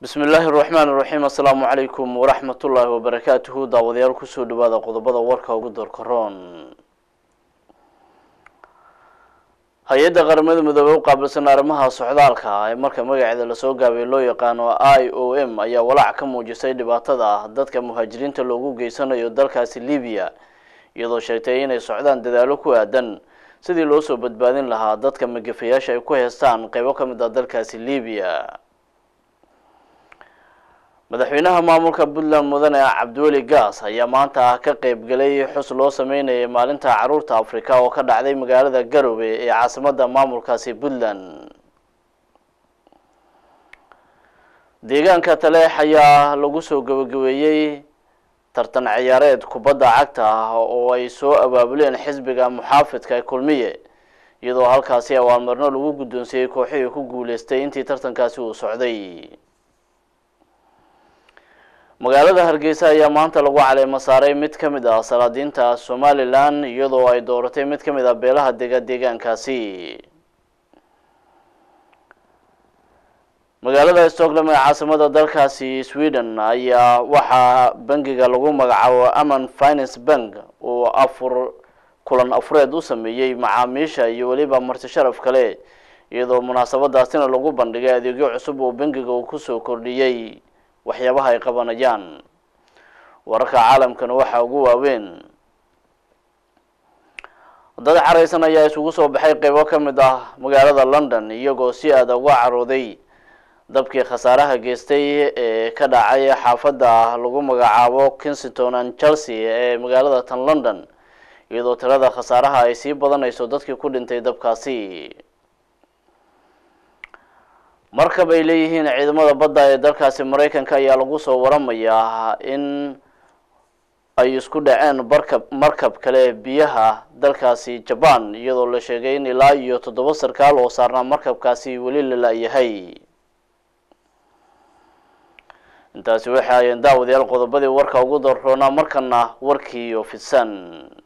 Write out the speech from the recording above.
bismi illaahi araxmaan iraxiim assalaamu calaykum waraxmat ullaahi wabarakaatuhu daawadayaal kusoo dhawaada qodobada warka ugu doorkaroon hay-adda qaramada midoobey u qaabilsan arrimaha socdaalka ee marka magaceeda lasoo gaabay loo yaqaano i o m ayaa walaac ka muujisay dhibaatada dadka muhaajiriinta loogu geysanayo dalkaasi libiya iyadoo sheegtay inay socdaan dadaalo ku aadan sidii loo soo badbaadin lahaa dadka magafayaasha ay ku heestaan qeybo ka mid ah dalkaasi libiya madaxweynaha maamulka puntland mudane cabdiweli gaas ayaa maanta ka qeybgelay xus loo sameynayay maalinta caruurta africa oo ka dhacday magaalada garowe ee caasimada maamulkaasi puntland deegaanka taleex ayaa lagu soo gabagabeeyey tartan ciyaareed kubadda cagta ah oo ay soo abaabuleen xisbiga muxaafidka kulmiye iyadoo halkaasi abaalmarino lagu guddoonsiiyey kooxihii ku guuleystay intii tartankaasi uu socday magaalada hargeysa ayaa maanta lagu caleemo saaray mid ka mid ah salaadiinta somalilan iyadoo ay dooratay mid ka mid ah beelaha dega deegaankaasi magaalada stockholm ee caasimada dalkaasi sweden ayaa waxaa bangiga lagu magacaabo aman finance bank uu afur kulan afureed u sameeyey macaamiisha iyo weliba marti sharaf kale iyadoo munaasabadaasina lagu bandhigay adeegyo cusub oo bangiga uu kusoo kordhiyey waxyaabaha ay qabanayaan wararka caalamkana waxaa ugu waaweyn dad caraysan ayaa isugu soo baxay qeybo ka mid ah magaalada london iyagoo si aada uga carooday dabkii khasaaraha geystay ee ka dhacay xaafadda lagu magacaabo kensington and chelsea ee magaalada tan london iyadoo tirada khasaaraha ay sii badanayso dadkii ku dhintay dabkaasi markab ay leeyihiin ciidamada badda ee dalkaasi maraykanka ayaa lagu soo waramayaa in ay isku dhaceen barkab markab kale biyaha dalkaasi jaban iyadoo la sheegay in ilaa iyo toddoba sarkaal oo saarnaa markabkaasi weli la la-yahay intaasi waxay ayeen daawadayaal qodobadii warka ugu doorroonaa markana warkii oo fidsan